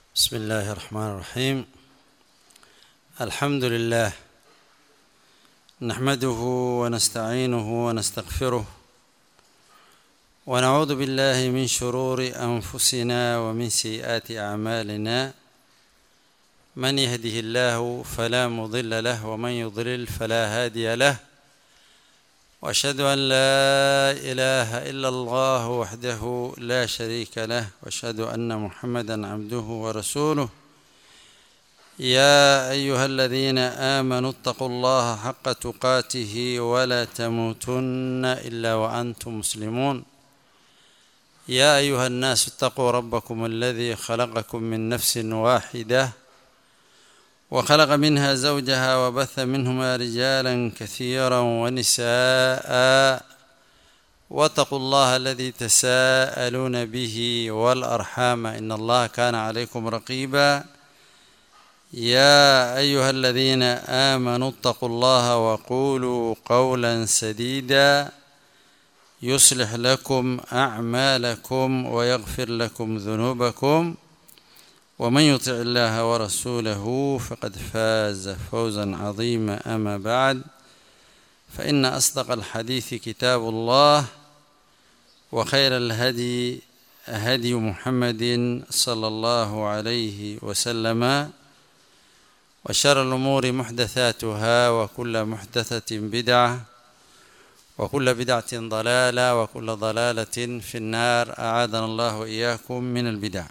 بسم الله الرحمن الرحيم الحمد لله نحمده ونستعينه ونستغفره ونعوذ بالله من شرور انفسنا ومن سيئات اعمالنا من يهده الله فلا مضل له ومن يضلل فلا هادي له واشهد ان لا اله الا الله وحده لا شريك له واشهد ان محمدا عبده ورسوله يا ايها الذين امنوا اتقوا الله حق تقاته ولا تموتن الا وانتم مسلمون يا ايها الناس اتقوا ربكم الذي خلقكم من نفس واحده وخلق منها زوجها وبث منهما رجالا كثيرا ونساء واتقوا الله الذي تساءلون به والارحام ان الله كان عليكم رقيبا يا ايها الذين امنوا اتقوا الله وقولوا قولا سديدا يصلح لكم اعمالكم ويغفر لكم ذنوبكم ومن يطع الله ورسوله فقد فاز فوزا عظيما اما بعد فان اصدق الحديث كتاب الله وخير الهدي هدي محمد صلى الله عليه وسلم وشر الامور محدثاتها وكل محدثه بدعه وكل بدعه ضلاله وكل ضلاله في النار اعاذنا الله واياكم من البدع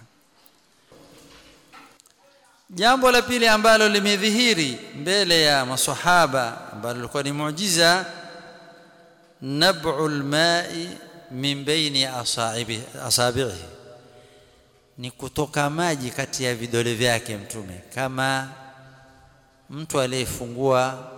jambo la pili ambalo limedhihiri mbele ya maswahaba ambalo lilikuwa ni muujiza nab'ul ma'i min baini asaibi asabihi ni kutoka maji kati ya vidole vyake mtume kama mtu aliyefungua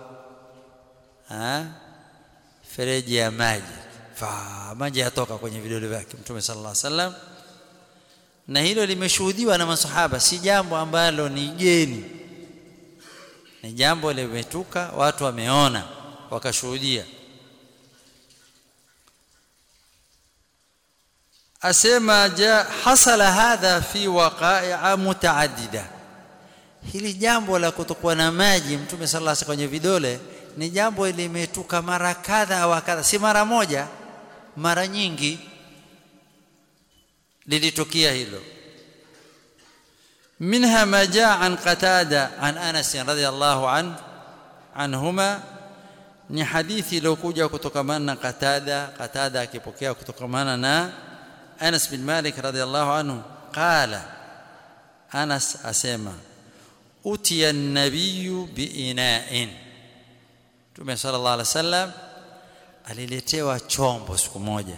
fereji ya maji fa maji yatoka kwenye vidole vyake mtume sallallahu alaihi wasallam na hilo limeshuhudiwa na masahaba si jambo ambalo ni geni ni jambo limetuka watu wameona wakashuhudia asema ja hasala hadha fi waqa'a mutaaddida hili jambo la kutokuwa na maji mtume sallallahu alaihi kwenye vidole ni jambo limetuka mara kadha wa kadha si mara moja mara nyingi lilitokea hilo منها ما جاء عن قتادة عن أنس رضي الله عنه عنهما ni hadithi iliyokuja kutokamana na Qatada Qatada akipokea kutokamana na Anas bin Malik radhiallahu anhu qala Anas asema utiya an-nabiy biina'in Mtume sallallahu alaihi wasallam aliletewa chombo siku moja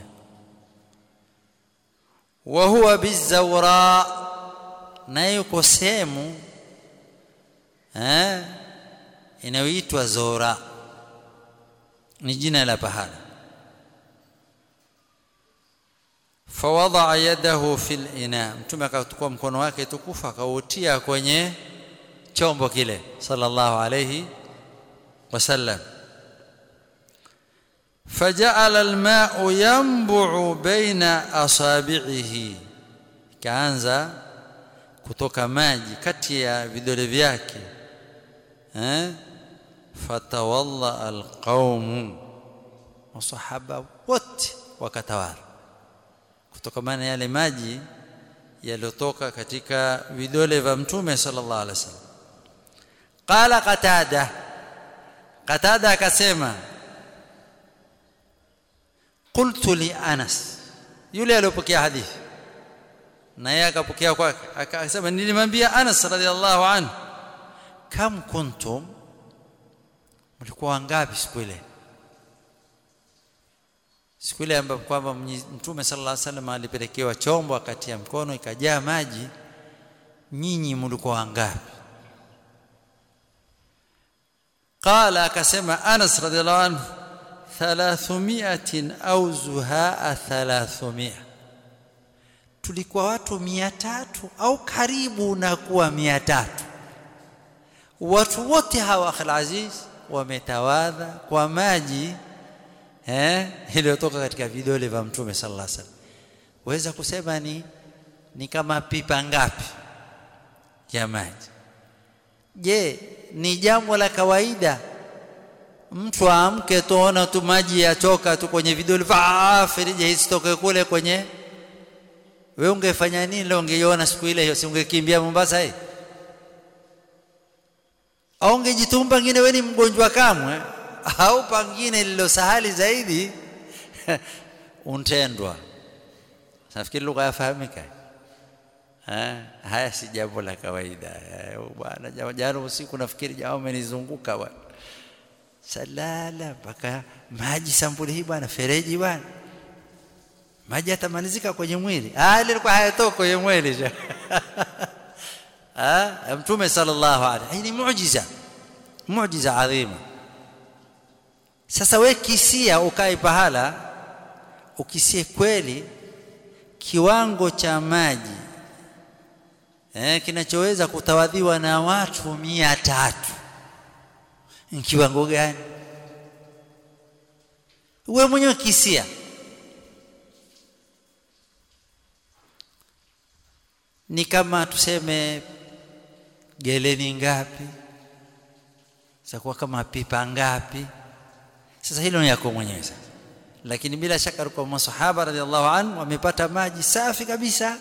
wa huwa bizawra na yuko sehemu eh inayoitwa Zora ni jina la pahala fawadaa yadahu fil ina mtume akachukua mkono wake tukufu akautia kwenye chombo kile sallallahu alayhi wasallam فجعل الماء ينبع بين اصابعه kaanza kutoka maji kati ya vidole vyake eh fatawalla alqaum wasahaba wote wakatawala kutokana yale maji yaliyotoka katika vidole vya mtume sallallahu alaihi wasallam qala qatada qatada akasema qultu li anas yule aliyopokea hadithi na yeye akapokea kwake akasema nilimwambia Anas radhiallahu anhu kam kuntum mlikuwa wangapi siku ile siku ile ambapo kwamba mtume sallallahu alaihi wasallam alipelekewa chombo akatia mkono ikajaa maji nyinyi mlikuwa wangapi qala akasema Anas radhiallahu anhu 300 au zuhaa 300 tulikuwa watu mia tatu au karibu na kuwa mia tatu watu wote hawa akhil aziz wametawadha kwa maji eh iliyotoka katika vidole vya mtume sallallahu alaihi wasallam waweza kusema ni ni kama pipa ngapi ya maji je ni jambo la kawaida mtu aamke tuona tu maji yachoka tu kwenye vidole vaa firije isitoke kule kwenye wewe ungefanya nini leo ungeiona siku ile hiyo si ungekimbia Mombasa hii au ungejitumba ngine wewe ni mgonjwa kamwe au pangine lilo sahali zaidi untendwa nafikiri lugha yafahamika haya si jambo la kawaida bwana jana usiku nafikiri jamaa amenizunguka bwana salala mpaka maji sampuli hii bwana fereji bwana maji yatamalizika kwenye mwili ah ile ilikuwa hayatoka kwenye mwili ah mtume sallallahu alaihi ni muujiza muujiza adhima sasa we kisia ukae pahala ukisie kweli kiwango cha maji eh, kinachoweza kutawadhiwa na watu mia tatu ni kiwango gani wewe mwenyewe kisia ni kama tuseme geleni ngapi zitakuwa kama pipa ngapi sasa hilo ni yako mwenyewe sasa lakini bila shaka kwa masahaba radhiallahu anhu wamepata maji safi kabisa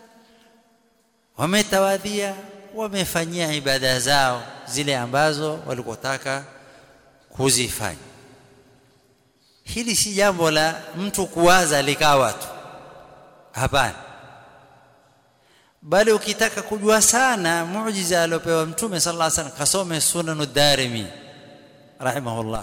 wametawadhia wamefanyia ibada zao zile ambazo walikotaka kuzifanya hili si jambo la mtu kuwaza likawa tu hapana bali ukitaka kujua sana muujiza aliopewa mtume sallallahu alaihi wasallam kasome sunan ad-darimi rahimahullah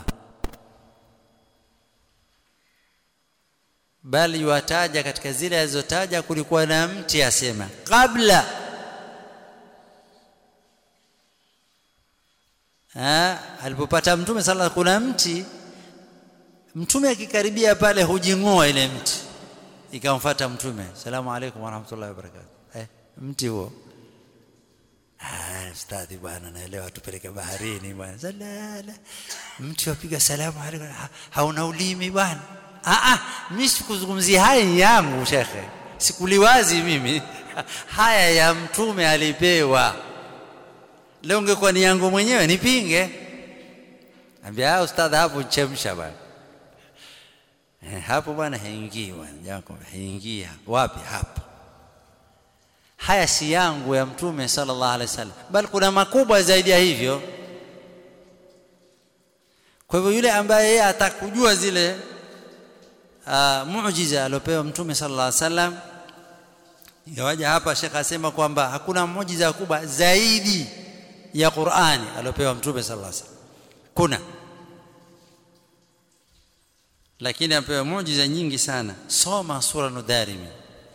bali wataja katika zile alizotaja kulikuwa na mti asema kabla ha alipopata mtume sallallahu kuna mti mtume akikaribia pale hujingoa ile mti ikamfuata mtume salamu alaykum wa rahmatullahi wa barakatuh eh mti huo ah ustadhi bwana naelewa tupeleke baharini bwana salala mti wapiga salamu alaykum hauna ulimi bwana ah ah mimi sikuzungumzia haya yangu shekhe sikuliwazi mimi haya ya mtume alipewa leo ungekuwa ni yangu mwenyewe nipinge ambia ustadha hapo chemsha bwana eh, hapo bwana haingii bwana jako haingii wapi hapo haya si yangu ya mtume sallallahu alaihi wasallam bali kuna makubwa zaidi ya hivyo kwa hivyo yule ambaye yeye atakujua zile uh, muujiza aliopewa mtume sallallahu alaihi wasallam ingawaja hapa shekha asema kwamba hakuna muujiza kubwa zaidi ya Qur'ani aliopewa mtume sallallahu alaihi wasallam kuna lakini amepewa muujiza nyingi sana soma sura nudarimi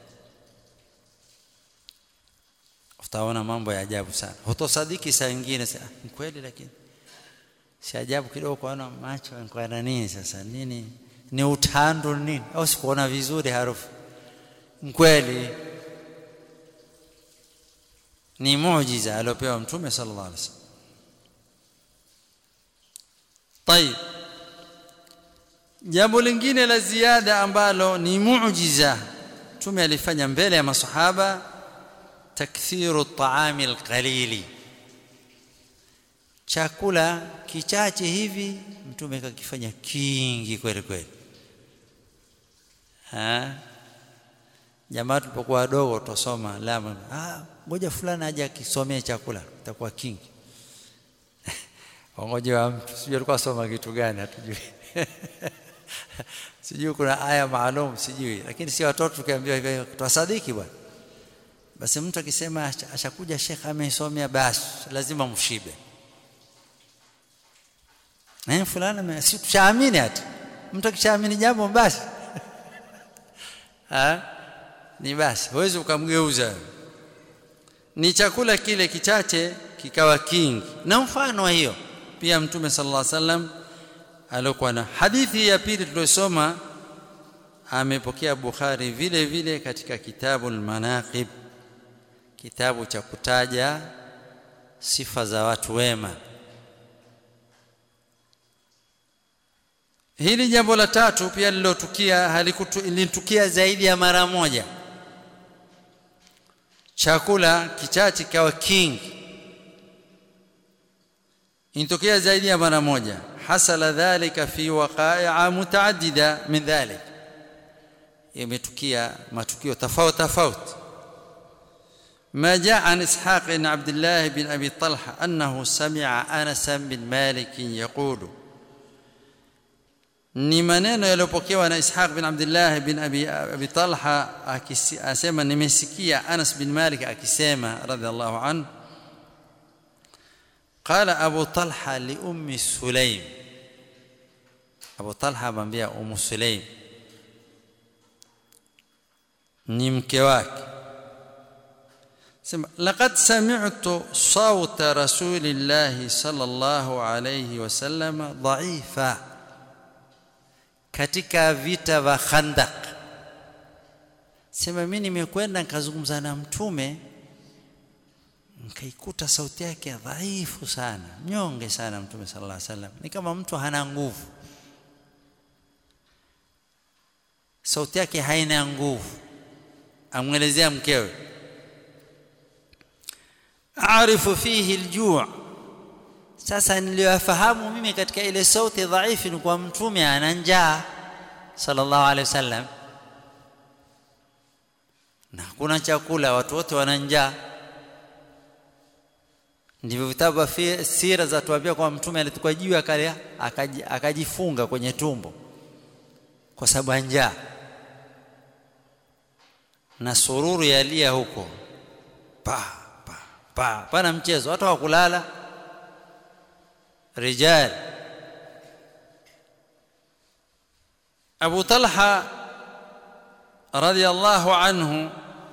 utaona mambo ya ajabu sana hutosadiki saa nyingine ni kweli lakini si ajabu kidogo kuona macho kwa nini sasa nini ni utando nini au sikuona vizuri harufu kweli ni muujiza aliopewa mtume sallallahu alaihi wasallam طيب jambo lingine la ziada ambalo ni muujiza mtume alifanya mbele ya masahaba takthiru at-ta'ami al-qalili chakula kichache hivi mtume kakifanya kingi kweli kweli ha jamaa tulipokuwa wadogo tusoma lama ah ngoja fulani aje akisomea chakula itakuwa kingi wangoje wa mtu sijui alikuwa soma kitu gani hatujui sijui kuna aya maalum sijui lakini si watoto tukiambiwa hivyo twasadiki bwana basi mtu akisema ashakuja shekha amesomea basi lazima mshibe eh fulani si tushaamini hata mtu akishaamini jambo basi ha ni basi huwezi ukamgeuza ni chakula kile kichache kikawa kingi na mfano wa hiyo pia mtume sallallahu alaihi wasallam alikuwa na hadithi ya pili tuliyosoma amepokea Bukhari vile vile katika kitabu al-Manaqib kitabu cha kutaja sifa za watu wema hili jambo la tatu pia lilotukia halikutukia zaidi ya mara moja chakula kichache kawa kingi intokea zaidi ya mara moja hasala dhalika fi waqa'a mutaaddida min dhalik imetukia matukio tofauti tofauti ما جاء عن إسحاق بن عبد الله بن أبي طلحة أنه سمع أنس بن مالك يقول ni maneno yaliyopokewa na Ishaq bin Abdullah bin Abi, Abi Talha akisema nimesikia Anas bin Malik akisema radhiallahu anhu qala Abu Talha li ummi Sulaim Abu Talha amwambia Ummu Sulaim ni mke wake sema laqad sami'tu sawta rasulillahi sallallahu alayhi wasallam dha'ifa katika vita vya Khandaq sema mimi nimekwenda nikazungumza na mtume nikaikuta sauti yake dhaifu sana mnyonge sana mtume sallallahu alaihi wasallam ni kama mtu hana nguvu sauti yake haina nguvu amwelezea mkewe aarifu fihi aljuu' sasa niliyofahamu mimi katika ile sauti dhaifu ni kwa mtume ana njaa sallallahu alaihi wasallam na hakuna chakula watu wote wana njaa ndivyo vitabu vya sira za tuambia kwa mtume alitukua juu akalia akajifunga kwenye tumbo kwa sababu njaa na sururu yalia huko pa pa pa pana mchezo watu hawakulala rijal Abu Talha radhiallahu anhu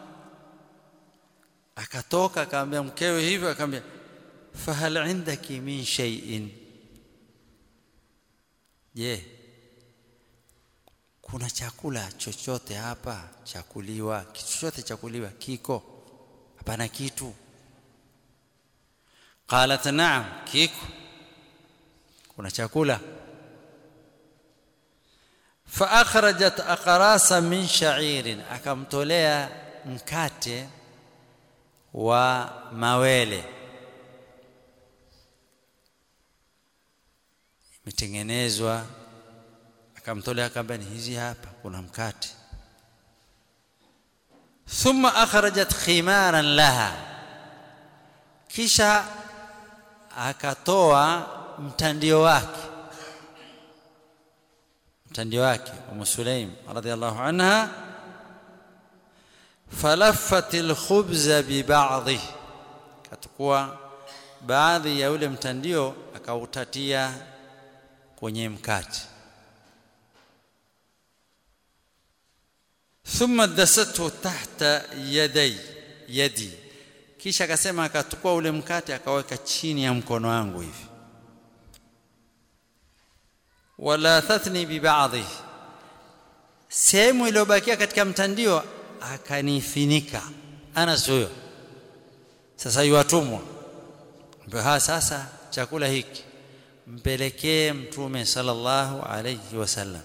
akatoka akamwambia mkewe hivyo akamwambia fahal indaki min shay'in je kuna chakula chochote hapa chakuliwa kitu chochote chakuliwa kiko hapana kitu qalat na'am kiko kuna chakula fa akhrajat aqrasa min sha'irin akamtolea mkate wa mawele imetengenezwa akamtolea akamwambia hizi hapa kuna mkate thumma akhrajat khimaran laha kisha akatoa mtandio wake mtandio wake Umu Sulaim radhiallahu anha falaffat alkhubza bibadhi katukua baadhi ya ule mtandio akautatia kwenye mkate thumma dasathu tahta yaday yadi kisha akasema akatukua ule mkate akaweka chini ya mkono wangu hivi wala tathni bibadhi sehemu iliyobakia katika mtandio akanifinika ana huyo sasa yuatumwa ha sasa chakula hiki mpelekee mtume sallallahu alayhi wasallam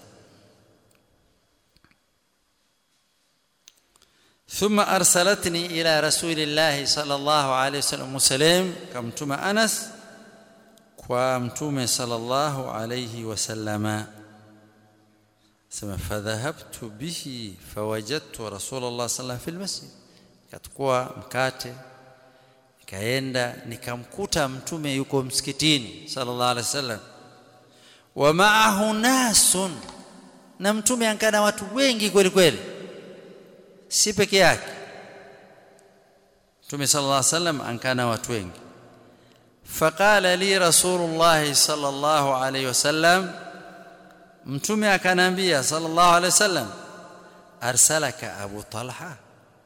ثم ارسلتني الى رسول الله صلى الله عليه وسلم مسلم كمتم انس ومتوم صلى الله عليه وسلم سما فذهبت به فوجدت رسول الله صلى الله عليه وسلم في المسجد كتكوا mkate nikaenda nikamkuta mtume yuko msikitini sallallahu alaihi wasallam wa ma'ahu nasun na mtume ankana watu wengi kweli kweli si peke yake mtume sallallahu alaihi wasallam ankana watu wengi faqala li rasulullah sallallahu alaihi wasallam mtume akanambia sallallahu alaihi wasallam arsalaka abu talha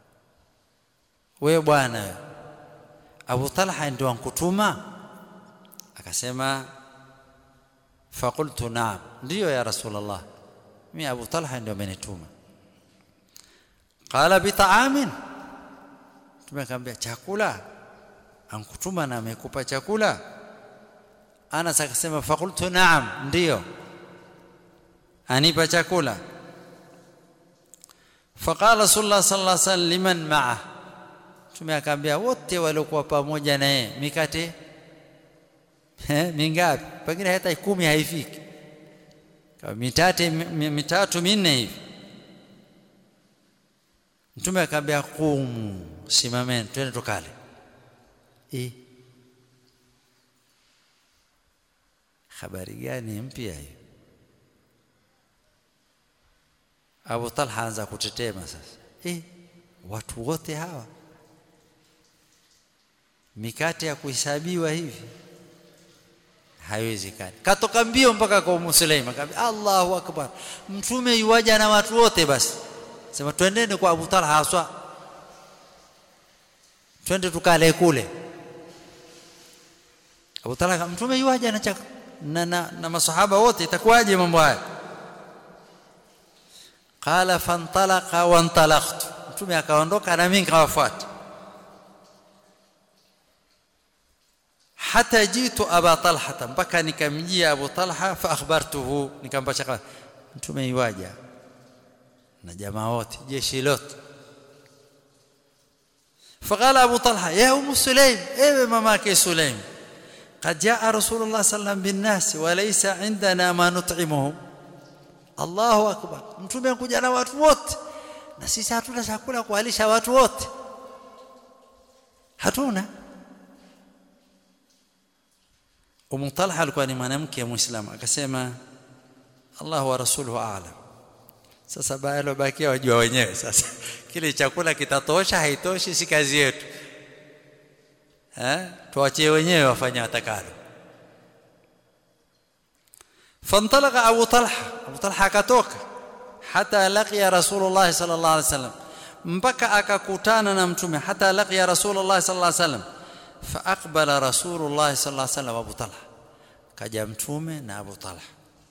wewe bwana abu talha ndio ankutuma akasema faqultu na'am ndio ya rasulullah mimi abu talha ndio amenituma qala bita'amin tumekwambia chakula ankutuma na amekupa chakula Anas akasema faqultu na'am ndio anipa chakula faqala rasulullah sallallahu alaihi wasallam liman ma'a mtume akaambia wote waliokuwa pamoja na yeye mikate eh mingapi pengine hata kumi haifiki kama mitate mitatu minne hivi mtume akaambia qumu simameni twende tukale eh habari gani mpya hiyo Abu Talha anza kutetema sasa eh watu wote hawa mikate ya kuhesabiwa hivi haiwezekani katoka mbio mpaka kwa Ummu Sulaima akamwambia Allahu akbar mtume yuwaja na watu wote basi sema twendeni kwa Abu Talha haswa twende tukale kule Abu Talha mtume yuwaja na chakula na, na, na masahaba wote itakuwaje mambo haya qala fantalaqa wantalaqtu mtume akaondoka na mimi nikawafuata hata jitu aba talha mpaka nikamjia abu talha fa akhbartuhu nikampasha kama mtume iwaja na jamaa wote jeshi lote فقال ابو طلحه يا ام سليم ايوه ماماك سليم قد جاء رسول الله صلى الله عليه وسلم بالناس وليس عندنا ما نطعمهم الله اكبر mtume kuja na watu wote na sisi hatuna chakula kuwalisha watu wote hatuna Umu Talha alikuwa ni mwanamke muislamu akasema Allah wa rasuluhu a'lam sasa bado bakia wajua wenyewe sasa kile chakula kitatosha haitoshi si kazi yetu eh tuachie wenyewe wafanye watakalo fantalaqa Abu Talha Abu Talha akatoka hata laqiya Rasulullah sallallahu alaihi wasallam mpaka akakutana na mtume hata laqiya Rasulullah sallallahu alaihi wasallam fa aqbala Rasulullah sallallahu alaihi wasallam Abu Talha kaja mtume na Abu Talha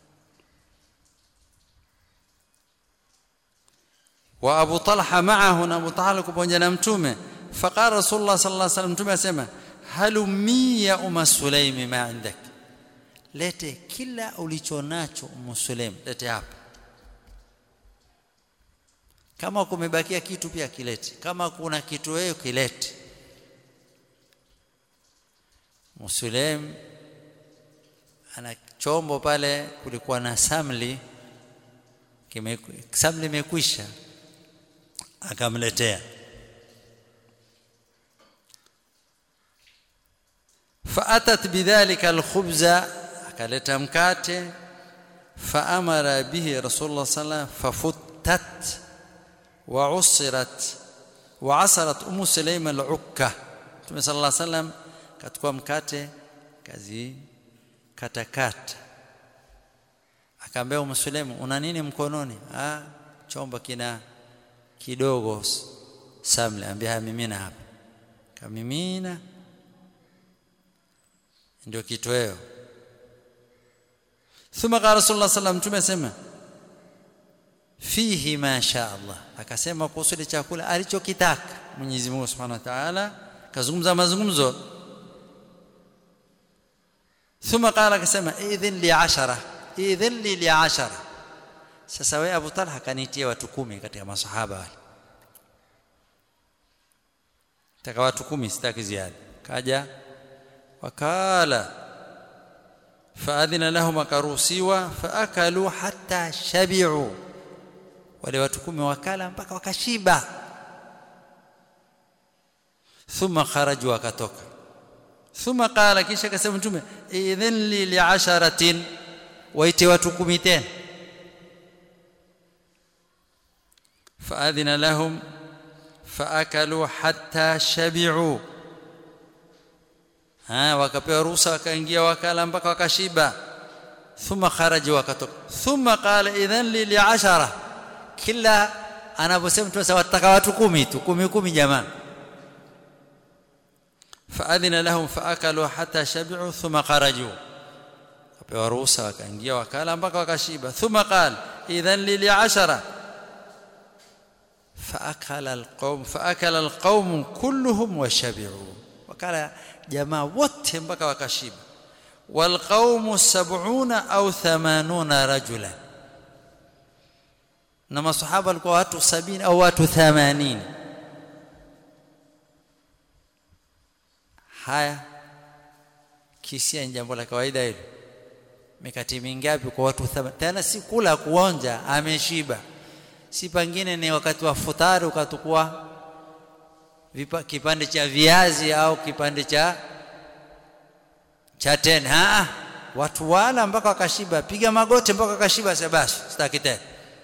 wa Abu Talha ma'ahu na Abu Talha pamoja na mtume faqala Rasulullah sallallahu alaihi wasallam mtume asema halummi ya umma Sulaimi ma indak lete kila ulichonacho ummu Sulaim lete hapa kama kumebakia kitu pia kilete kama kuna kitu wewe kilete Musulaim ana chombo pale kulikuwa na samli kime samli imekwisha akamletea فاتت بذلك الخبز akaleta mkate faamara bihi rasulullah sallallahu fafuttat wa usirat wa asarat umu sulaima al-ukka Mtume sallallahu alaihi wasallam katukua mkate kazi katakata akaambia umu sulaima una nini mkononi ah chombo kina kidogo samle ambia mimina hapa kamimina ndio kitoweo thumma qala rasulullah sallam mtume asema fihi ma sha Allah akasema kuhusu chakula alichokitaka Mwenyezi Mungu Subhanahu wa Ta'ala kazungumza mazungumzo thumma qala akasema idhin li 10 idhin li li 10 sasa wewe Abu Talha kanitia watu kumi katika masahaba wale taka watu kumi sitaki ziada kaja wakala faadhina lahum akaruhusiwa faakalu hatta shabi'u wale watu kumi wakala mpaka wakashiba thumma kharaju wakatoka thumma qala kisha akasema mtume idhin li li'asharatin waite watu kumi tena faadhina lahum faakalu hatta shabi'u ha wakapewa ruhusa wakaingia wakala mpaka wakashiba thumma kharaja wakatoka thumma qala idhan li li'ashara kila anaposema mtu wataka watu kumi tu kumi kumi jamaa faadhina lahum faakalu hatta shabi'u thumma kharaju wapewa ruhusa wakaingia wakala mpaka wakashiba thumma qala idhan li li'ashara فأكل القوم فأكل القوم كلهم وشبعوا وقال jamaa wote mpaka wakashiba walqaumu sab'una au thamanuna rajula na masahaba walikuwa watu sabini au watu 80 haya kisia ni jambo la kawaida hilo mikati mingapi kwa watu tena si kula kuonja ameshiba si pengine ni wakati wa futari ukatukua kipande cha viazi au kipande cha cha tena ha watu wala mpaka wakashiba piga magoti mpaka wakashiba basi sitaki tena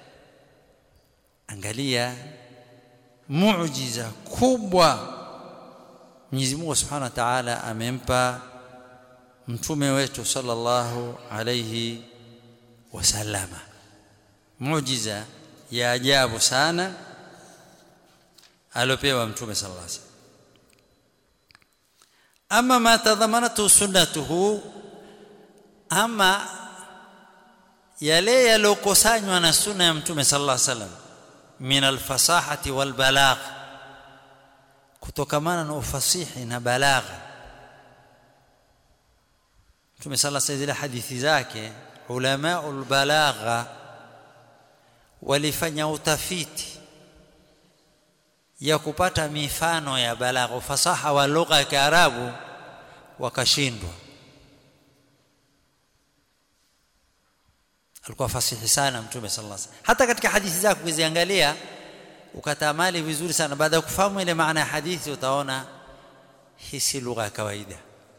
angalia muujiza kubwa Mwenyezi Mungu Subhanahu wa Ta'ala amempa mtume wetu sallallahu alayhi wasallama muujiza ya ajabu sana alopewa mtume sallallahu alayhi wasallam ama ma tadhamanatu sunnatuhu ama yale yalokusanywa na sunna ya mtume sallallahu alayhi wasallam min alfasahati walbalagh kutokamana na ufasihi na balagha mtume sallallahu alayhi wasallam hadithi zake ulama albalagha walifanya utafiti ya kupata mifano ya balagha ufasaha wa lugha ya Kiarabu wakashindwa alikuwa fasihi sana mtume sallallahu alaihi wasallam hata katika hadithi zake ukiziangalia ukatamali vizuri sana baada ya kufahamu ile maana ya hadithi utaona hii si lugha ya kawaida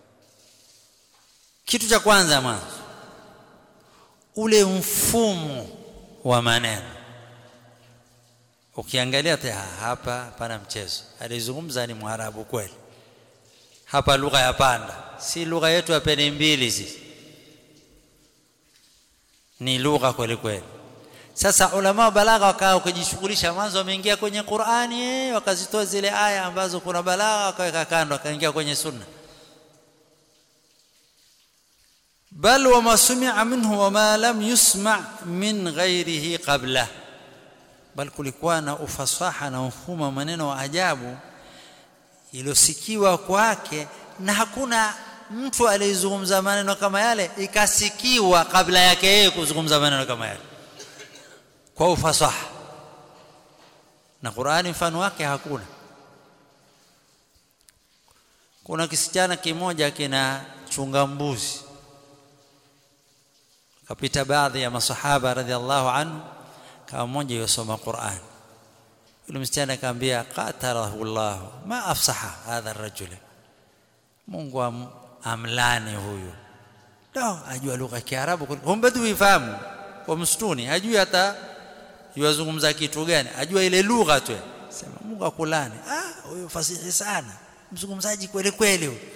kitu cha kwanza mwanzo ule mfumo wa maneno ukiangalia hapa pana mchezo alizungumza ni mwarabu kweli hapa lugha ya panda si lugha yetu ya pene mbili sisi ni lugha kweli kweli sasa ulama wa balagha wakawa kujishughulisha mwanzo wameingia kwenye Qur'ani wakazitoa zile aya ambazo kuna balagha wakaweka kando wakaingia kwenye sunna bal wama sumia minhu wama lam yusma min ghairihi qabla bal kulikuwa na ufasaha na mfumo maneno wa ajabu iliyosikiwa kwake na hakuna mtu aliyezungumza maneno kama yale ikasikiwa kabla yake yeye kuzungumza maneno kama yale kwa ufasaha na Qur'ani mfano wake hakuna kuna kisichana kimoja kina chunga mbuzi kapita baadhi ya masahaba radhiallahu anhu kama mmoja yosoma Qur'an yule msichana akamwambia qatalahu Allah ma afsaha hadha ar-rajul Mungu am, amlani huyu ndio ajua lugha ya Kiarabu humbadu ifahamu kwa msituni hajui hata yuwazungumza kitu gani ajua ile lugha tu sema Mungu akulani ah huyo fasihi sana mzungumzaji kweli kweli huyo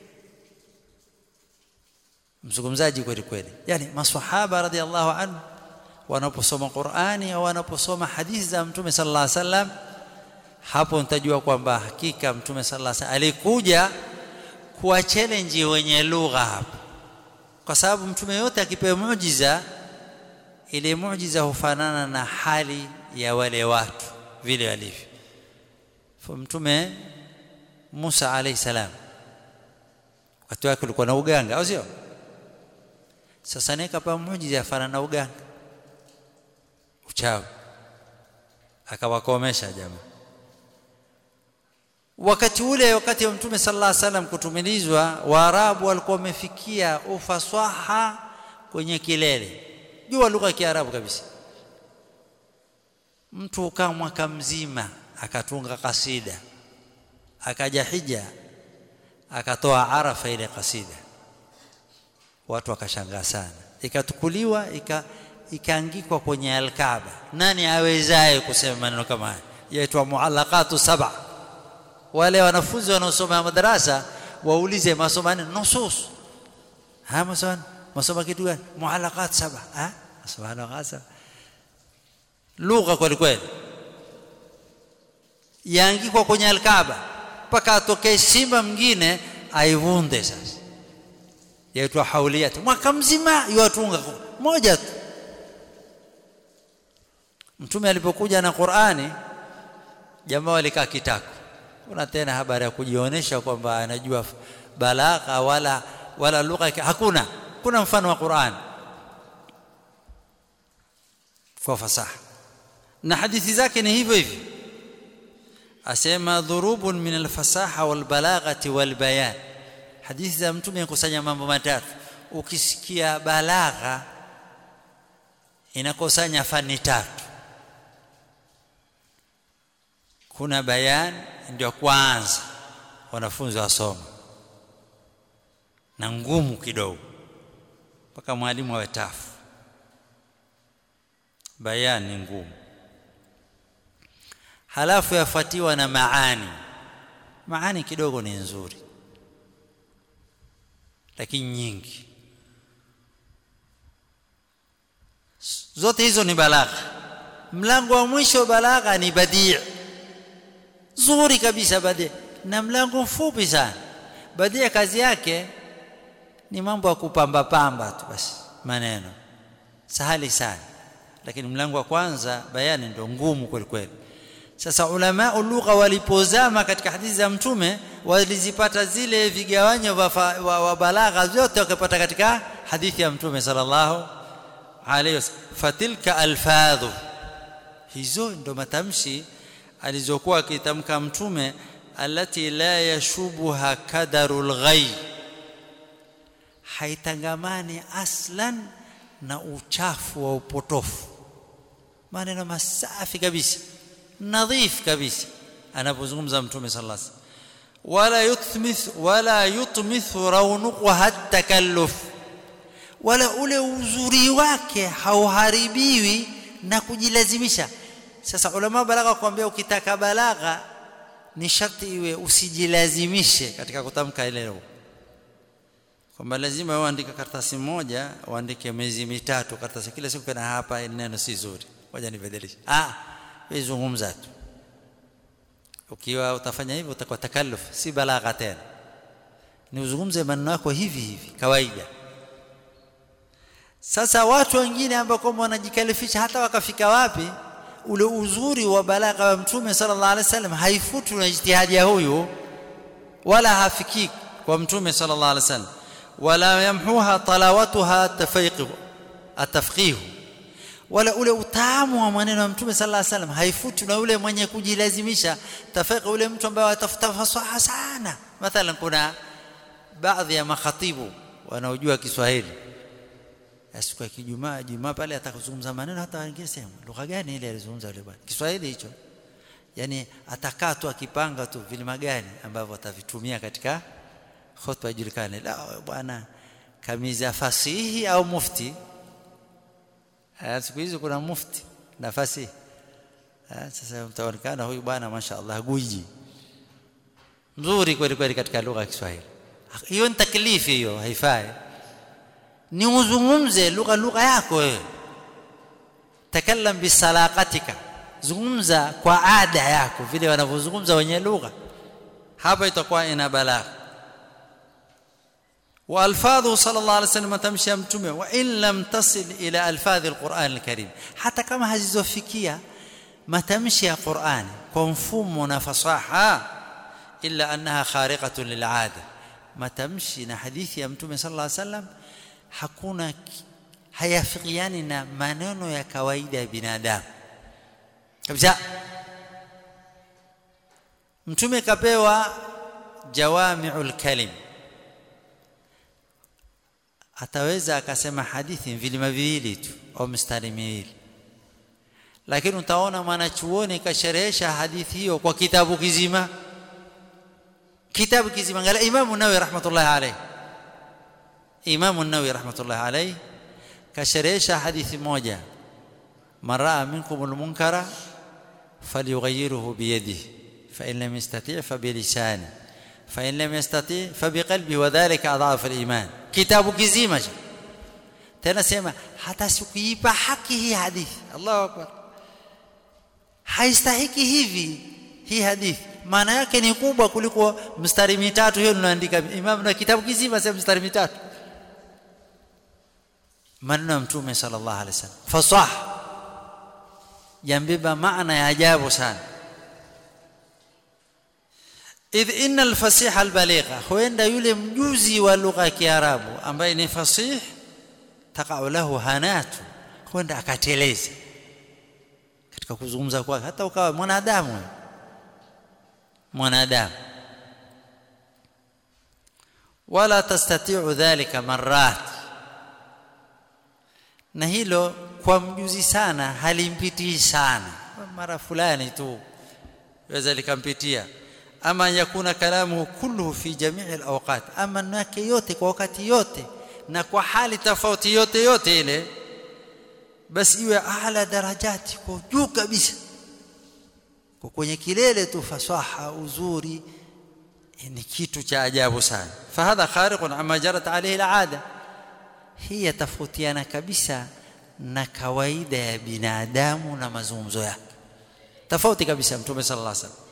mzungumzaji kweli kweli yani maswahaba radhiallahu anhu wanaposoma Qur'ani au wanaposoma hadithi za Mtume sallallahu alaihi wasallam hapo nitajua kwamba hakika Mtume sallallahu alaihi wasallam alikuja kuwa challenge wenye lugha hapo kwa sababu mtume yote akipewa muujiza ile muujiza hufanana na hali ya wale watu vile walivyo mtume Musa alayhi salam wakati wake ulikuwa na uganga au sio sasa nikapa muujiza fanana na uganga uchawi akawakomesha jamaa wakati ule wakati wa mtume sallallahu alaihi wasallam kutumilizwa waarabu walikuwa wamefikia ufasaha kwenye kilele jua lugha ya kiarabu kabisa mtu ukaa mwaka mzima akatunga kasida akaja hija akatoa arafa ile kasida watu wakashangaa sana ikatukuliwa ika ikaangikwa kwenye alkaaba nani awezaye kusema maneno kama haya yaitwa muallaqatu sab'a wale wanafunzi wanaosoma madarasa waulize masoma nini nusus ha masoma masoma kitu gani muallaqat saba ha subhanallah saba lugha kweli kweli yaangikwa kwenye alkaaba mpaka atokee simba mwingine aivunde sasa yaitwa hauliyat mwaka mzima yuatunga moja tu mtume alipokuja na Qur'ani jamaa walikaa kitako kuna tena habari ya kujionyesha kwamba anajua balagha wala wala lugha hakuna kuna mfano wa Qur'an kwa fasaha na hadithi zake ni hivyo hivyo asema dhurubun min alfasaha walbalaghati walbayan hadithi za mtume kusanya mambo matatu ukisikia balagha inakusanya fani tatu kuna bayan ndio kwanza wanafunzi wasoma na ngumu kidogo mpaka mwalimu awe tafu bayan ni ngumu halafu yafuatiwa na maani maani kidogo ni nzuri lakini nyingi zote hizo ni balagha mlango wa mwisho balagha ni badii zuri kabisa badii na mlango mfupi sana badii kazi yake ni mambo ya kupamba pamba tu basi maneno sahali sana lakini mlango wa kwanza bayani ndio ngumu kweli kweli sasa ulama lugha walipozama katika hadithi za mtume walizipata zile vigawanyo wa, wa balagha zote wakapata katika hadithi ya mtume sallallahu alayhi wasallam fatilka alfadhu hizo ndo matamshi alizokuwa akitamka mtume alati la yashubuha kadarul ghayb haitangamani aslan na uchafu wa upotofu maneno masafi kabisa nadhif kabisa anapozungumza mtume sallallahu alaihi wasallam wala yutmith wala yutmith raunuqha takalluf wala ule uzuri wake hauharibiwi na kujilazimisha sasa ulama balagha kuambia ukitaka balagha ni sharti iwe usijilazimishe katika kutamka ile lugha kwamba lazima uandike karatasi moja uandike miezi mitatu karatasi kila siku kana hapa neno si zuri ngoja nibadilishe ah wewe zungumza tu ukiwa utafanya hivyo utakuwa takalluf si balagha tena ni uzungumze maneno yako hivi hivi kawaida sasa watu wengine ambao kwamba wanajikalifisha hata wakafika wapi ule uzuri wa balagha wa mtume sallallahu alaihi wasallam haifutu na ijtihadi ya huyu wala hafiki kwa mtume sallallahu alaihi wasallam wala yamhuha talawatuha tafaqih atafqih wala ule utamu wa maneno ya mtume sallallahu alaihi wasallam haifutu na ule mwenye kujilazimisha tafaqih ule mtu ambaye atafuta fasaha sana mathalan kuna baadhi ya makhatibu wanaojua Kiswahili siku ya kijumaa jumaa pale atakuzungumza maneno hata wengine sema lugha gani ile alizungumza yule bwana Kiswahili hicho yani atakaa tu akipanga tu vilima gani ambavyo atavitumia katika khutba ijulikane la bwana kamiza fasihi au mufti siku hizi kuna mufti na fasihi sasa mtaonekana huyu bwana mashaallah guiji mzuri kweli kweli katika lugha ya Kiswahili hiyo ni taklifi hiyo haifai ni uzungumze lugha lugha yako wewe takallam bisalaqatika zungumza kwa ada yako vile wanavyozungumza wenye lugha hapa itakuwa ina balagha والفاظه صلى الله عليه وسلم تمشي متومه وان لم تصل الى الفاظ القران الكريم حتى كما hazizofikia matamshi ya Qur'an kwa mfumo na fasaha illa annaha khariqatun lil'ada matamshi na hadithi ya mtume sallallahu alaihi wasallam hakuna hayafikiani na maneno ya kawaida ya binadamu kabisa mtume kapewa jawami'ul kalim ataweza akasema hadithi vilima viwili tu au mstari miwili lakini utaona mwanachuoni kasherehesha hadithi hiyo kwa kitabu kizima kitabu kizima ngala imamu nawawi rahmatullahi alayhi imamu nawawi rahmatullahi alayhi kasherehesha hadithi moja maraa minkum almunkara falyughayyirhu biyadihi fa in lam yastati' fa bilisani fa in lam yastati' fa biqalbihi wa dhalika adhafu aliman kitabu kizima tena sema hata sikuipa haki hii hadithi Allahu akbar haistahiki hivi hii hadithi maana yake ni kubwa kuliko mstari mitatu hiyo ninaandika imam na kitabu kizima sema mstari mitatu maneno ya mtume sallallahu alaihi wasallam fasah yambeba maana ya ajabu sana idh inna alfasiha albaligha huenda yule mjuzi wa lugha ya kiarabu ambaye ni fasih taqau lahu hanatu huenda akateleza katika kuzungumza kwake hata ukawa mwanadamu mwanadamu wala tastati'u dhalika marrat na hilo kwa mjuzi sana halimpitii sana mara fulani tu waweza likampitia ama yakuna kalamu kulluhu fi jami'i alawqat ama nake yote kwa wakati yote na kwa hali tofauti yote yote ile basi iwe ala darajati kwa juu kabisa kwa kwenye kilele tu fasaha uzuri ni kitu cha ajabu sana fahadha khariqun amma jarat alayhi alada hii yatofautiana kabisa na kawaida ya binadamu na mazungumzo yake tofauti kabisa mtume sallallahu alaihi wasallam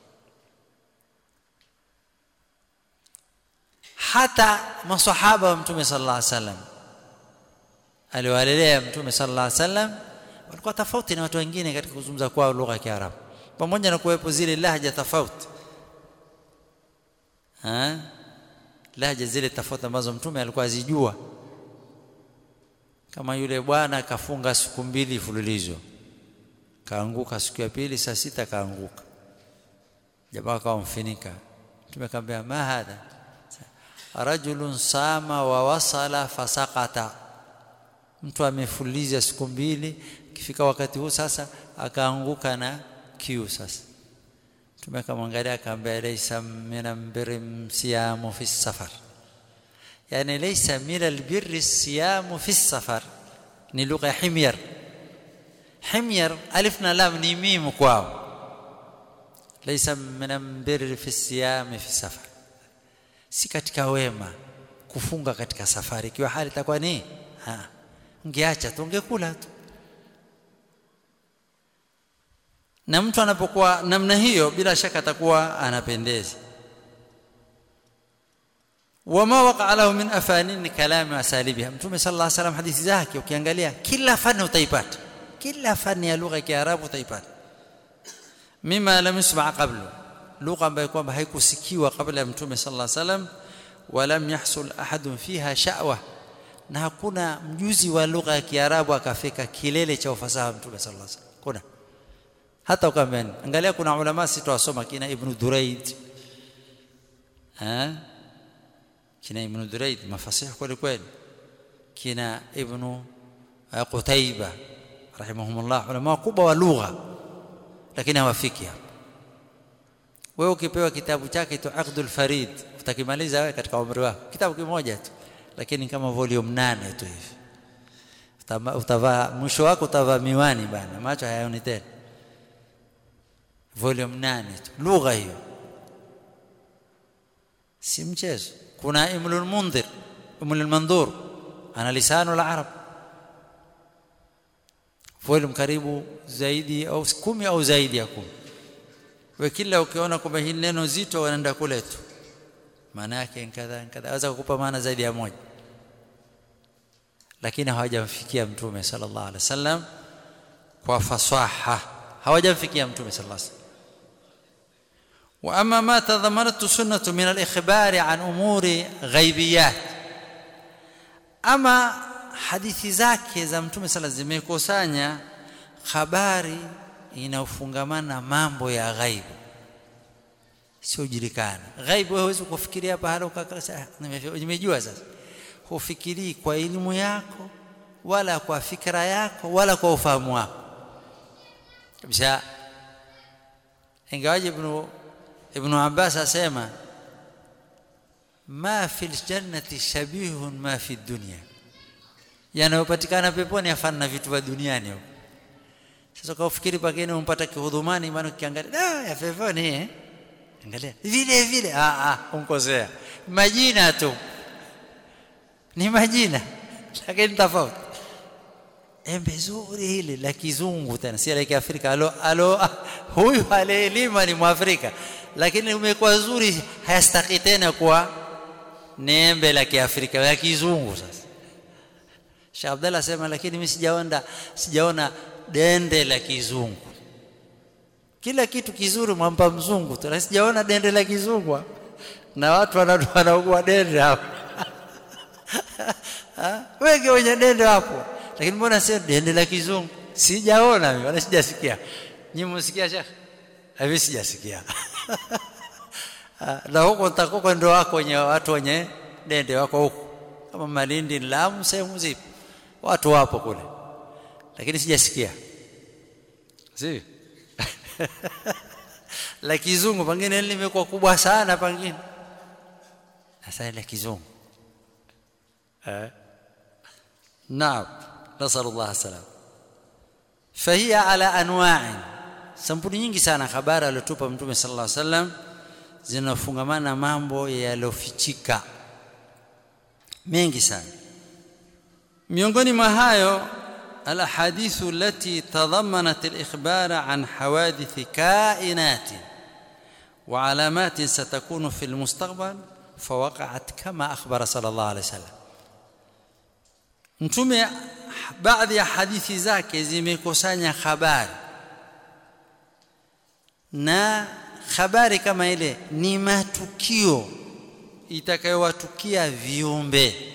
hata masahaba wa mtume sallallahu alaihi wasallam aliwalelea mtume sallallahu alaihi wasallam walikuwa tofauti na watu wengine katika kuzungumza kwao lugha ya Kiarabu pamoja na kuwepo zile lahja tofauti ha lahja zile tofauti ambazo mtume alikuwa azijua kama yule bwana akafunga siku mbili fululizo kaanguka siku ya pili saa sita kaanguka jamaa akamfinika mtume akamwambia ma hadha rajulun sama wa wasala fasaqata mtu amefuliza siku mbili kifika wakati huu sasa akaanguka na kiu sasa mtume akamwangalia akamwambia laysa min albirri siyamu fi safar yani laysa min albirri siyamu fi safar ni lugha ya himyar himyar alif na lam ni mim kwao laysa min albirri fi siyami fi safar si katika wema kufunga katika safari ikiwa hali itakuwa ni ha ungeacha tu ungekula tu na mtu anapokuwa namna hiyo bila shaka atakuwa anapendeza wama waqa lahu min afanin kalami asalibiha mtume sallallahu alaihi wasallam hadithi zake ukiangalia kila fani utaipata kila fani ya lugha ya kiarabu utaipata mima lam yusma qablu lugha ambayo kwamba haikusikiwa kabla ya mtume sallallahu alaihi wasallam walam yahsul ahadun fiha sha'wa na hakuna mjuzi wa lugha ya kiarabu akafika kilele cha ufasaha mtume sallallahu alaihi wasallam kuna hata ukamwambia angalia kuna ulama sitawasoma kina ibn duraid ha kina ibn duraid mafasih kweli kweli kina ibn qutaiba rahimahumullah ulama wakubwa wa lugha lakini hawafiki hapa wewe ukipewa kitabu chake tu aqdul farid utakimaliza wewe katika umri wako kitabu kimoja tu lakini kama volume nane tu hivi utavaa mwisho wako utavaa miwani bana macho hayaoni tena volume nane tu lugha hiyo si mchezo kuna imlul mundhir imlul mandhur ana lisanu al-arab volume karibu zaidi au kumi au zaidi ya kumi we kila ukiona kwamba hili neno zito wanaenda kule tu maana yake kadha kadha aweza kukupa maana zaidi ya moja lakini hawajamfikia mtume sallallahu alaihi wasallam kwa fasaha hawajamfikia mtume sallallahu alaihi wasallam واما ما تضمنته سنه من الاخبار عن امور غيبيات اما hadithi zake za mtume sala zimekusanya habari inaofungamana mambo ya ghaibu siojulikana ghaibu huwezi kufikiria pahala ukakasa nimejua sasa hufikirii kwa elimu yako wala kwa fikra yako wala kwa ufahamu wako kabisa ingawaje ibn ibn Abbas asema ma fil jannati shabihun ma fi dunya yanayopatikana peponi afana vitu vya duniani huko sasa kwa ufikiri pageni umpata kihudhumani maana ukiangalia da ya peponi eh angalia vile vile ah ah unkosea majina tu ni majina lakini tofauti embe zuri hili la kizungu tena si la kiafrika alo alo ah, huyu alielima ni mwafrika lakini umekuwa zuri hayastaki tena kuwa ni embe la kiafrika la kizungu sasa Sheikh Abdalla sema lakini mimi sijaona sijaona dende la kizungu kila kitu kizuri mwampa mzungu tu sijaona dende la kizungu na watu wanaugua dende hapo wengi wenye dende hapo lakini mbona sio dende la kizungu sijaona mimi wala sijasikia nyinyi msikia shekh hivi sijasikia na huko nitakuwa ndo wako wenye watu wenye dende wako huko kama Malindi Lamu sehemu zipo watu wapo kule lakini sijasikia si la kizungu pengine limekuwa kubwa sana pengine sasa la kizungu eh naam nasallallahu salam فهي على انواع sampuli nyingi sana habari aliyotupa mtume sallallahu alaihi wasallam zinafungamana mambo yalofichika mengi sana miongoni mwa hayo الاحاديث التي تضمنت الاخبار عن حوادث كائنات وعلامات ستكون في المستقبل فوقعت كما اخبر صلى الله عليه وسلم mtume baadhi ya hadithi zake zimekusanya habari na habari kama ile ni matukio itakayowatukia viumbe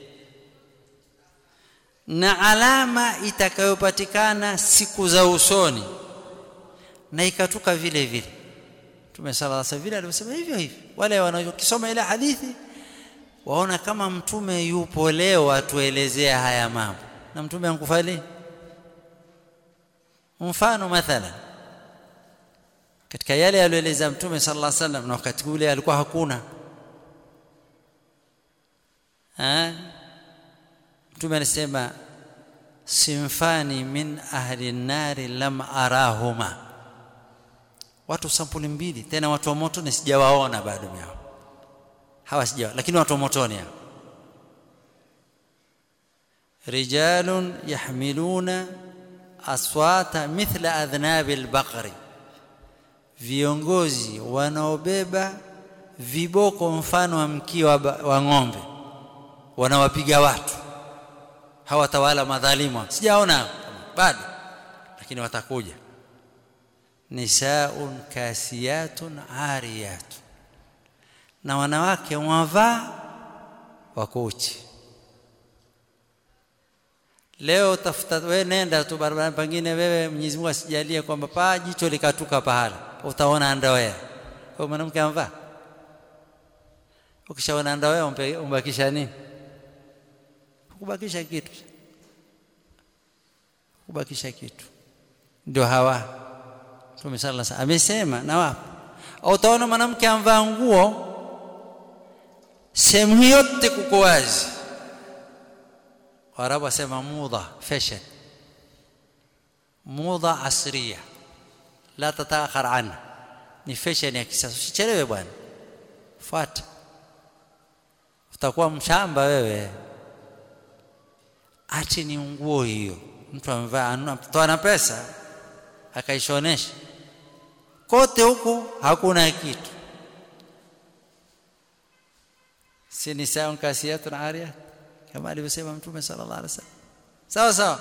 na alama itakayopatikana siku za usoni na ikatuka vile vile Mtume sallallahu alaihi wasallam alivyosema hivyo hivyo wale wanaokisoma ile hadithi waona kama mtume yupo leo atuelezea haya mambo na mtume ankufali mfano mathalan katika yale aliyoeleza mtume sallallahu alaihi wasallam na wakati ule alikuwa hakuna ha? mtume alisema simfani min ahli nari lam arahuma watu sampuli mbili tena watu wa moto sijawaona bado yao hawa sijawa lakini watu wa motoni hao rijalun yahmiluna aswata mithla adhnabil baqri viongozi wanaobeba viboko mfano wa mkia wa, wa ng'ombe wanawapiga watu hawatawala madhalimu sijaona bado lakini watakuja nisaun kasiyatun ariyatun na wanawake wavaa wakuchi leo tafuta wewe nenda tu barabara pengine wewe Mwenyezi Mungu asijalie kwamba paa jicho likatuka pahala utaona underwear kwa mwanamke amvaa ukishaona underwear umbakisha nini kubakisha kitu kubakisha kitu ndio hawa Mtume sallallahu alaihi amesema na wapo au utaona mwanamke amvaa nguo sehemu yote kuko wazi Waarabu wasema mudha fashion mudha asriya la tataakhar anha ni fashion ya kisasa usichelewe bwana fuata utakuwa mshamba wewe ache ni nguo hiyo mtu amevaa mtoa na pesa akaishonesha kote huku hakuna kitu si nisaun kasiyatun ariyat kama alivyosema mtume sallallahu alaihi wasallam sawa sawa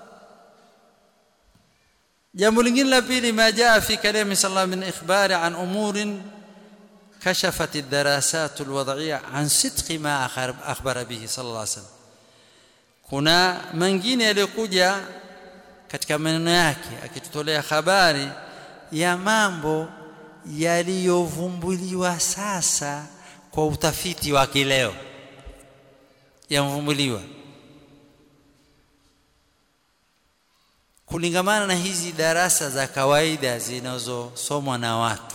jambo lingine la pili ma jaa fi kalami sallallahu min ikhbari an umurin كشفت الدراسات الوضعية عن صدق ما أخبر به صلى الله عليه وسلم kuna mengine yaliyokuja katika maneno yake akitutolea habari ya mambo yaliyovumbuliwa sasa kwa utafiti wa kileo yamvumbuliwa kulingamana na hizi darasa za kawaida zinazosomwa na watu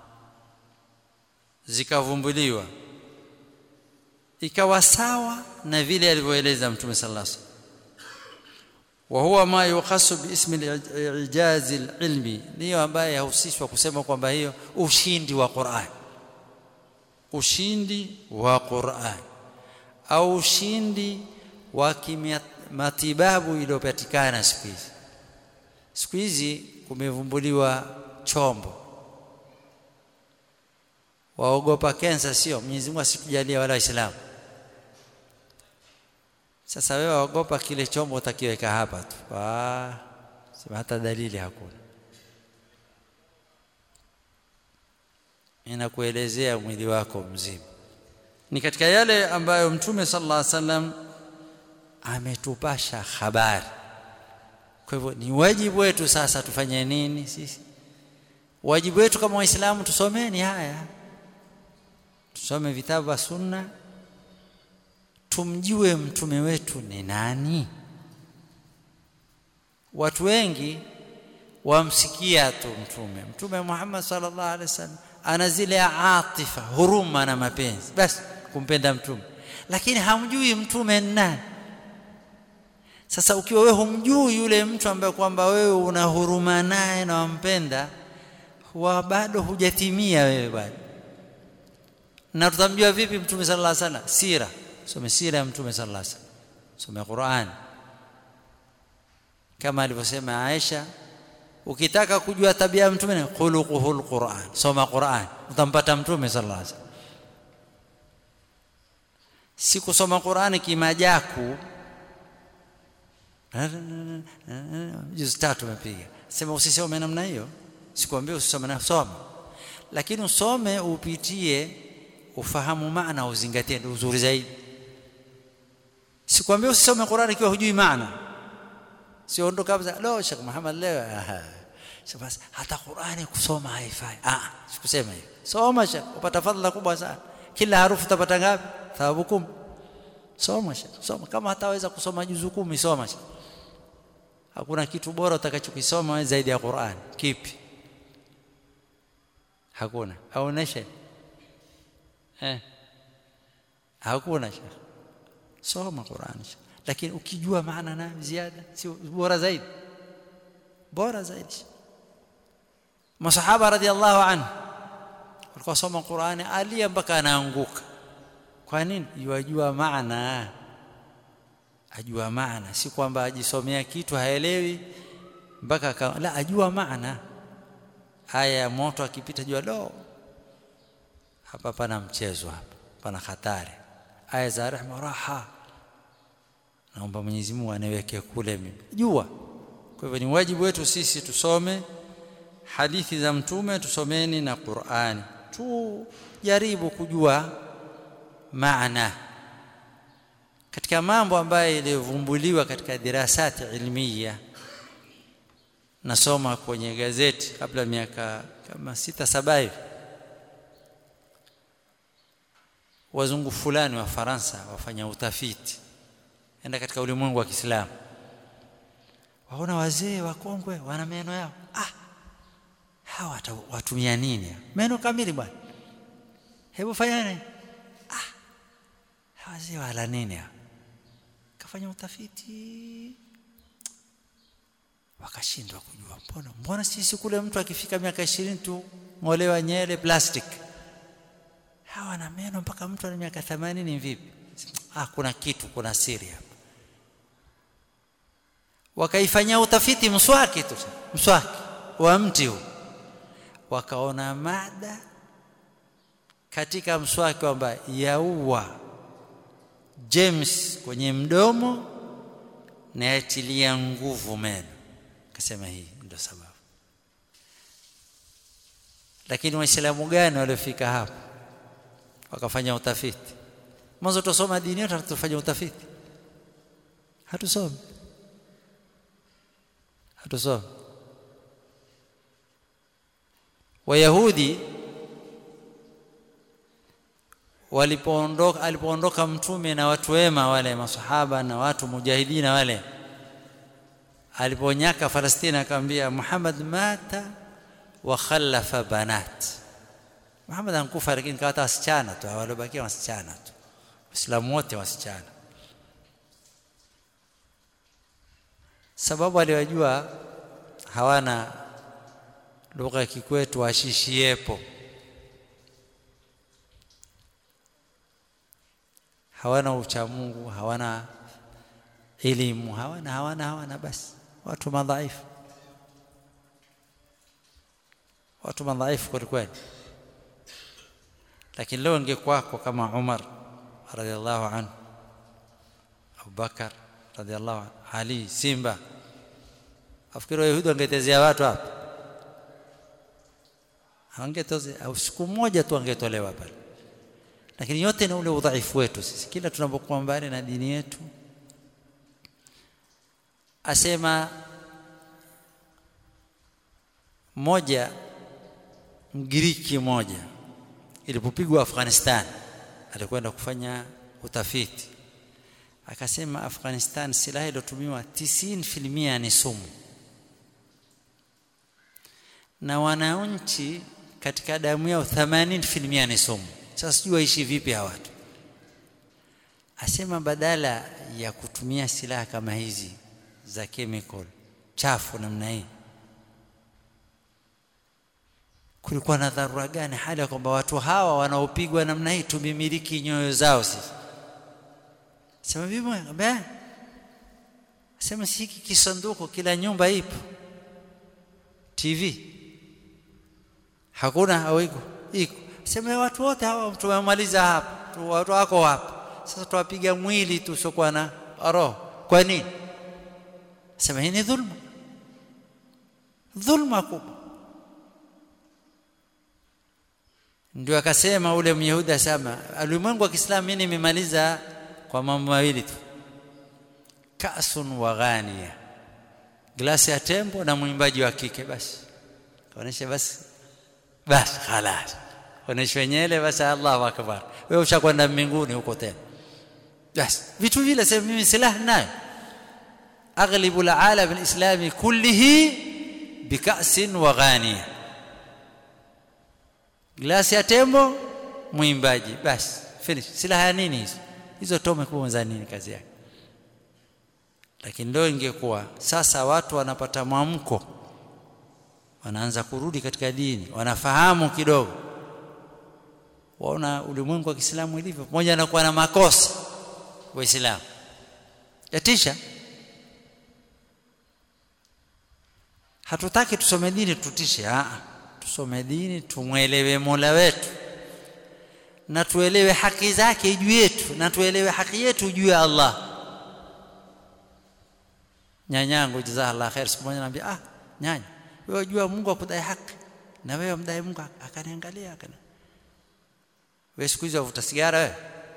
zikavumbuliwa ikawa sawa na vile alivyoeleza mtume sallallahu alaihi wasallam وهو ما يخص باسم الاعجاز العلمي ndio ambaye yahusishwa kusema kwamba hiyo ushindi wa Qur'an ushindi wa Qur'an au ushindi wa matibabu iliyopatikana siku hizi siku hizi kumevumbuliwa chombo waogopa kensa sio Mwenyezi Mungu asikujalia wala Waislamu sasa wewe waogopa kile chombo utakiweka hapa tu ah sema hata dalili hakuna inakuelezea mwili wako mzima ni katika yale ambayo mtume sallallahu alaihi wasallam ametupasha habari kwa hivyo ni wajibu wetu sasa tufanye nini sisi wajibu wetu kama waislamu tusomeni haya tusome vitabu vya sunna tumjue mtume wetu ni nani watu wengi wamsikia tu mtume mtume Muhammad sallallahu alaihi wasallam ana zile atifa huruma na mapenzi basi kumpenda mtume lakini hamjui mtume ni nani sasa ukiwa wewe humjui yule mtu ambaye kwamba wewe una huruma naye na wampenda huwa bado hujatimia wewe bado na tutamjua vipi mtume sallallahu alaihi wasallam sira some sira ya mtume sallallahu alaihi wasallam some Qur'an kama alivyosema Aisha ukitaka kujua tabia ya mtume ni khuluquhul Qur'an soma Qur'an utampata mtume sallallahu alaihi wasallam si kusoma Qur'ani kimajaku juzi tatu umepiga sema usisome namna hiyo sikwambia usisome na soma lakini usome upitie ufahamu maana uzingatie ndio uzuri zaidi sikwambia usisome Qur'ani ikiwa hujui maana sio ndo kabisa lo Sheikh Muhammad leo basi hata Qur'ani kusoma haifai ah sikusema hiyo soma Sheikh upata fadhila kubwa sana kila harufu utapata ngapi thawabu kumi soma Sheikh soma kama hataweza kusoma juzu kumi soma Sheikh hakuna kitu bora utakachokisoma zaidi ya Qur'an kipi hakuna aoneshe eh hakuna Sheikh soma Qur'an Sheikh lakini ukijua maana na ziada si bora zaidi bora zaidi masahaba radhiallahu anhu walikuwa soma Qur'ani alia mpaka anaanguka kwa nini yajua maana ajua maana si kwamba ajisomea kitu haelewi mpaka la ajua maana haya ya moto akipita jua lo hapa pana mchezo hapa pana hatari aya za rehema raha naomba Mwenyezi Mungu aniweke kule mimi jua kwa hivyo ni wajibu wetu sisi tusome hadithi za mtume tusomeni na Qur'ani tujaribu kujua maana katika mambo ambayo ilivumbuliwa katika dirasati ilmiya nasoma kwenye gazeti kabla miaka kama sita saba hivi wazungu fulani wa Faransa wafanya utafiti enda katika ulimwengu wa Kiislamu waona wazee wakongwe wana meno yao ah hawa watumia nini meno kamili bwana hebu fanyane ah wazee wala nini kafanya utafiti wakashindwa kujua mbona mbona sisi kule mtu akifika miaka 20 tu ngolewa nyele plastic hawa na meno mpaka mtu ana miaka 80 vipi ah kuna kitu kuna siri hapa wakaifanyia utafiti mswaki tu mswaki wa mti huu wakaona mada katika mswaki kwamba yaua James kwenye mdomo na yatilia nguvu meno akasema hii ndio sababu lakini waislamu gani waliofika hapo wakafanya utafiti mwanzo tusoma dini yetu hatufanya utafiti hatusomi hatusomi wayahudi walipoondoka alipoondoka mtume na watu wema wale masahaba na watu mujahidina wale aliponyaka Palestina akamwambia Muhammad mata wa khallafa banat Muhammad ankufa lakini kawata wasichana tu walobakia wasichana tu Waislamu wote wasichana sababu aliwajua hawana lugha ya kikwetu washishiepo hawana uchamungu hawana elimu hawana hawana hawana basi watu madhaifu watu madhaifu kweli kweli lakini leo ingekwako kama Umar radhiallahu anhu Abu Bakar radhiallahu anhu Ali Simba afikiri Wayahudi wangetezea watu hapa hangetoze au siku moja tu angetolewa pale lakini yote ni ule udhaifu wetu sisi kila tunapokuwa mbali na dini yetu asema mmoja mgiriki mmoja ilipopigwa Afghanistan alikwenda kufanya utafiti akasema Afghanistan silaha iliyotumiwa 90% ni sumu na wananchi katika damu yao 80% ni sumu sasa sijui waishi vipi hawa watu asema badala ya kutumia silaha kama hizi za chemical chafu namna hii kulikuwa na dharura gani hali ya kwamba watu hawa wanaopigwa namna hii tumimiliki nyoyo zao sisi sema vipi be sema si hiki kisanduku kila nyumba ipo TV hakuna au iko iko sema watu wote hawa tumemaliza hapa watu wako hapa sasa tuwapiga mwili tu usiokuwa na roho kwa nini sema hii ni dhulma dhulma kubwa ndio akasema ule myahudi asema ulimwengu wa Kiislamu mimi nimemaliza kwa mambo mawili tu kasun wa ghania glasi ya tembo na mwimbaji wa kike basi kaonesha basi basi khalas onesha nyele basi Allahu akbar wewe ushakwenda mbinguni huko tena basi vitu vile sasa mimi silaha nayo اغلب العالم الاسلامي كله بكاس وغانيه glasi ya tembo mwimbaji basi finish silaha nini hizo hizo tome kubwa za nini kazi yake lakini ndio ingekuwa sasa watu wanapata mwamko wanaanza kurudi katika dini wanafahamu kidogo waona ulimwengu wa Kiislamu ilivyo pamoja na kuwa na makosa waislamu yatisha hatutaki tusome dini tutishe a tusome dini tumwelewe Mola wetu na tuelewe haki zake juu yetu na tuelewe haki yetu juu ya Allah nyanyangu jazakallah khair siku moja anambia ah nyanya wewe unajua Mungu akudai haki na wewe mdai Mungu akaniangalia akana wewe siku hizo uvuta sigara wewe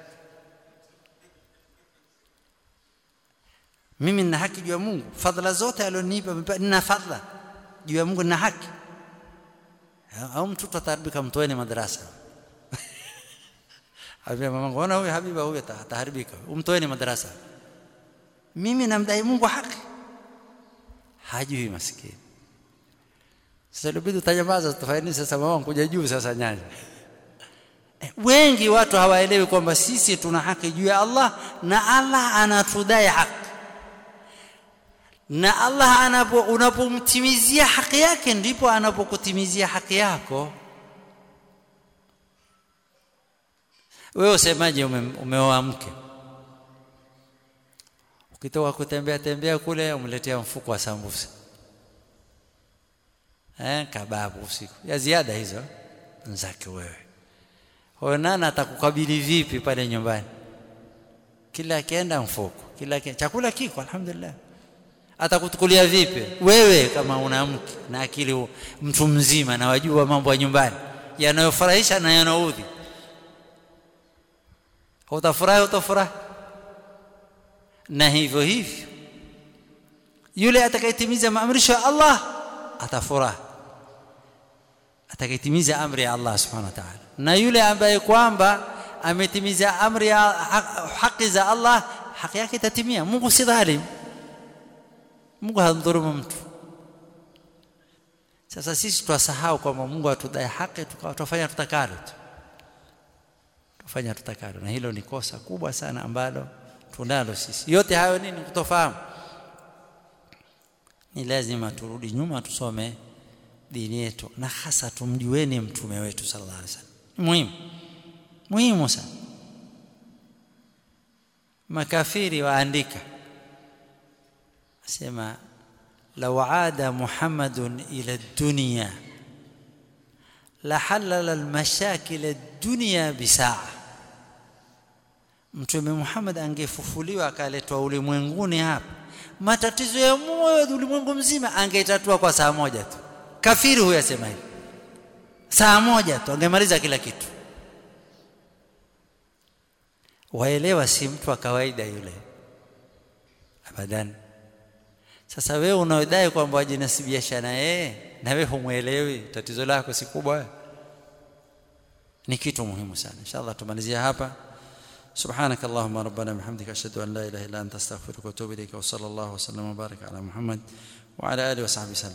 mimi nina haki juu ya Mungu fadhila zote alionipa nina fadhila juu ya Mungu nina haki au mtoto ataharibika mtoeni madrasa Habia mamangu ona huyu habiba huyu ataharibika umtoeni madrasa mimi namdai Mungu haki hajui maskini sasa ilibidi utanyamaza tufanye sasa mama kuja juu sasa nyanya eh, wengi watu hawaelewi kwamba sisi tuna haki juu ya Allah na Allah anatudai haki na Allah anapo unapomtimizia haki yake ndipo anapokutimizia haki yako wewe usemaje ume, umeoa mke ukitoka kutembea tembea kule umletea mfuko wa sambusa eh kababu usiku ya ziada hizo nzake wewe huyo nani atakukabili vipi pale nyumbani kila akienda mfuko kila akienda chakula kiko alhamdulillah atakutukulia vipi wewe kama una mke na akili mtu mzima na wajua mambo ya nyumbani yanayofurahisha na yanaudhi utafurahi utafurahi na hivyo hivyo yule atakayetimiza maamrisho ya Allah atafurahi atakayetimiza amri ya Allah subhanahu wa ta'ala na yule ambaye kwamba ametimiza amri ya haki za Allah haki yake itatimia Mungu si dhalim Mungu hamdhulumu mtu sasa sisi twasahau kwamba Mungu atudai haki tukafanya tutakalo tu tufanya tutakalo na hilo ni kosa kubwa sana ambalo tunalo sisi yote hayo nini kutofahamu ni lazima turudi nyuma tusome dini yetu na hasa tumjueni mtume wetu sallallahu alaihi wasallam muhimu muhimu sana makafiri waandika asema law aada muhammadun ila dunya la halala almashakil ad-dunya bisaa mtume Muhammad angefufuliwa akaletwa ulimwenguni hapa matatizo ya moyo ulimwengu mzima angetatua kwa saa moja tu kafiri huyo asema hivi saa moja tu angemaliza kila kitu waelewa si mtu wa kawaida yule abadan sasa wewe unaodai kwamba wajinasibisha na yeye na wewe humwelewi tatizo lako si kubwa ni kitu muhimu sana inshallah tumalizia hapa سبحانك اللهم ربنا بحمدك اشهد ان لا اله الا انت استغفرك واتوب اليك وصلى الله وسلم وبارك على محمد وعلى اله وصحبه وسلم